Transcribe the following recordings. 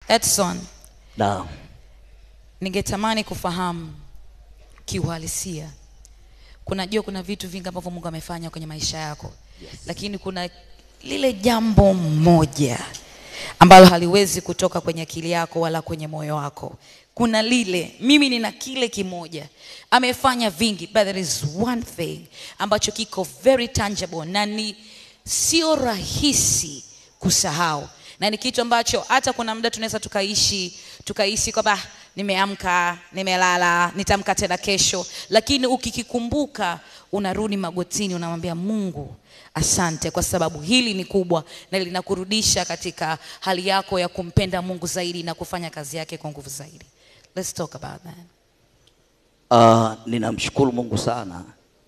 Edson, Naam. ningetamani kufahamu kiuhalisia. Kunajua kuna vitu vingi ambavyo Mungu amefanya kwenye maisha yako yes. Lakini kuna lile jambo moja ambalo haliwezi kutoka kwenye akili yako wala kwenye moyo wako. Kuna lile, mimi nina kile kimoja. Amefanya vingi, but there is one thing ambacho kiko very tangible na ni sio rahisi kusahau na ni kitu ambacho hata kuna muda tunaweza tukaishi tukaishi kwamba "Ah, nimeamka nimelala nitamka tena kesho lakini ukikikumbuka unarudi magotini unamwambia mungu asante kwa sababu hili ni kubwa na linakurudisha katika hali yako ya kumpenda mungu zaidi na kufanya kazi yake kwa nguvu zaidi Let's talk about that. Uh, ninamshukuru Mungu sana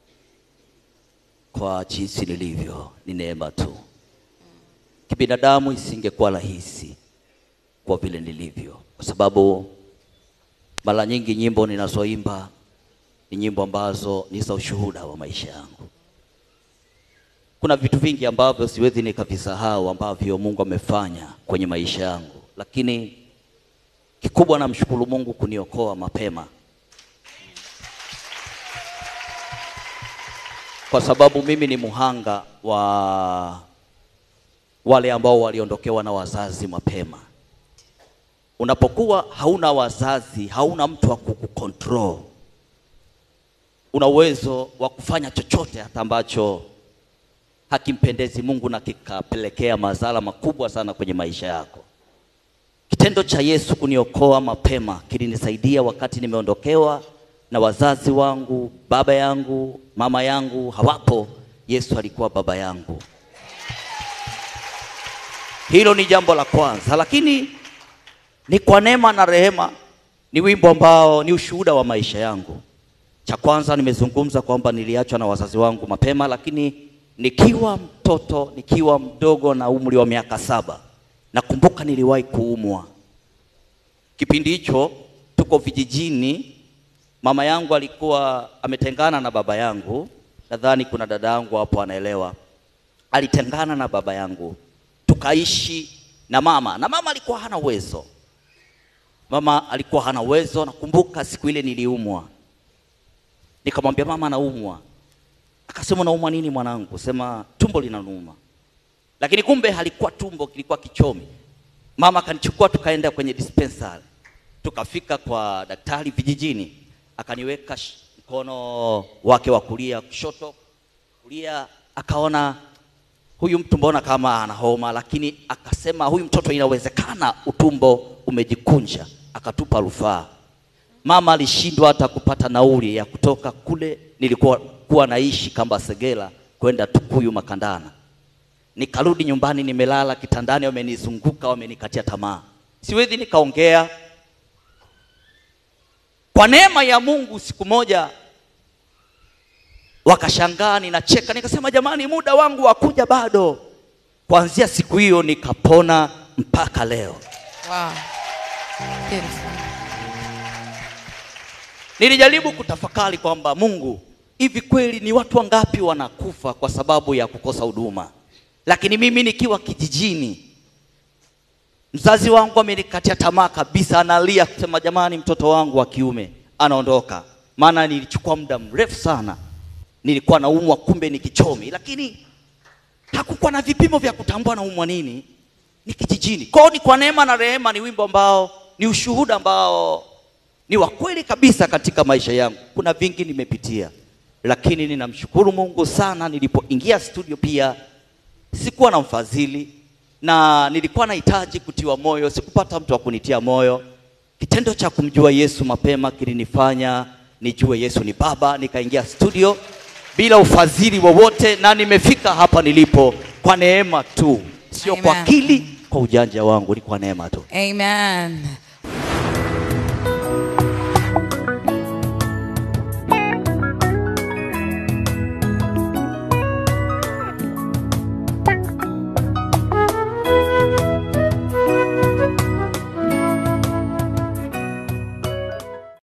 kwa jinsi nilivyo, ni neema tu. Kibinadamu isingekuwa rahisi kwa vile nilivyo, kwa sababu mara nyingi nyimbo ninazoimba ni nyimbo ambazo ni za ushuhuda wa maisha yangu. Kuna vitu vingi ambavyo siwezi nikavisahau ambavyo Mungu amefanya kwenye maisha yangu, lakini kikubwa namshukuru Mungu kuniokoa mapema. kwa sababu mimi ni muhanga wa wale ambao waliondokewa na wazazi mapema. Unapokuwa hauna wazazi, hauna mtu wa kukukontrol, una uwezo wa kufanya chochote hata ambacho hakimpendezi Mungu na kikapelekea madhara makubwa sana kwenye maisha yako. Kitendo cha Yesu kuniokoa mapema kilinisaidia wakati nimeondokewa na wazazi wangu, baba yangu, mama yangu hawapo. Yesu alikuwa baba yangu. Hilo ni jambo la kwanza, lakini ni kwa neema na rehema. Ni wimbo ambao ni ushuhuda wa maisha yangu. Cha kwanza nimezungumza kwamba niliachwa na wazazi wangu mapema, lakini nikiwa mtoto, nikiwa mdogo na umri wa miaka saba, nakumbuka niliwahi kuumwa. Kipindi hicho tuko vijijini, mama yangu alikuwa ametengana na baba yangu. Nadhani kuna dada yangu hapo anaelewa. Alitengana na baba yangu, tukaishi na mama, na mama alikuwa hana uwezo. Mama alikuwa hana uwezo. Nakumbuka siku ile niliumwa, nikamwambia mama, naumwa. Akasema unaumwa nini mwanangu? Sema tumbo linanuma, lakini kumbe halikuwa tumbo, kilikuwa kichomi. Mama akanichukua tukaenda kwenye dispensary, tukafika kwa daktari vijijini, akaniweka sh- mkono wake wa kulia kushoto, kulia, akaona huyu mtu mbona kama ana homa, lakini akasema huyu mtoto inawezekana utumbo umejikunja, akatupa rufaa. Mama alishindwa hata kupata nauli ya kutoka kule nilikuwa kuwa naishi kamba Segera kwenda Tukuyu Makandana. Nikarudi nyumbani, nimelala kitandani, wamenizunguka, wamenikatia tamaa, siwezi nikaongea. Kwa neema ya Mungu, siku moja wakashangaa ninacheka, nikasema jamani, muda wangu wa kuja bado. Kuanzia siku hiyo nikapona mpaka leo. Wow. Beautiful. Nilijaribu kutafakari kwamba Mungu, hivi kweli ni watu wangapi wanakufa kwa sababu ya kukosa huduma? Lakini mimi nikiwa kijijini, mzazi wangu amenikatia tamaa kabisa, analia kusema jamani, mtoto wangu wa kiume anaondoka. Maana nilichukua muda mrefu sana, nilikuwa naumwa, kumbe ni kichomi, lakini hakukuwa na vipimo vya kutambua naumwa nini. Ni kijijini. Kwao ni kwa neema na rehema, ni wimbo ambao ni ushuhuda ambao ni wa kweli kabisa katika maisha yangu. Kuna vingi nimepitia, lakini ninamshukuru Mungu sana. Nilipoingia studio pia sikuwa na mfadhili na nilikuwa nahitaji kutiwa moyo, sikupata mtu wa kunitia moyo. Kitendo cha kumjua Yesu mapema kilinifanya nijue Yesu ni Baba. Nikaingia studio bila ufadhili wowote, na nimefika hapa nilipo kwa neema tu, sio kwa Amen. akili, kwa ujanja wangu, ni kwa neema tu. Amen.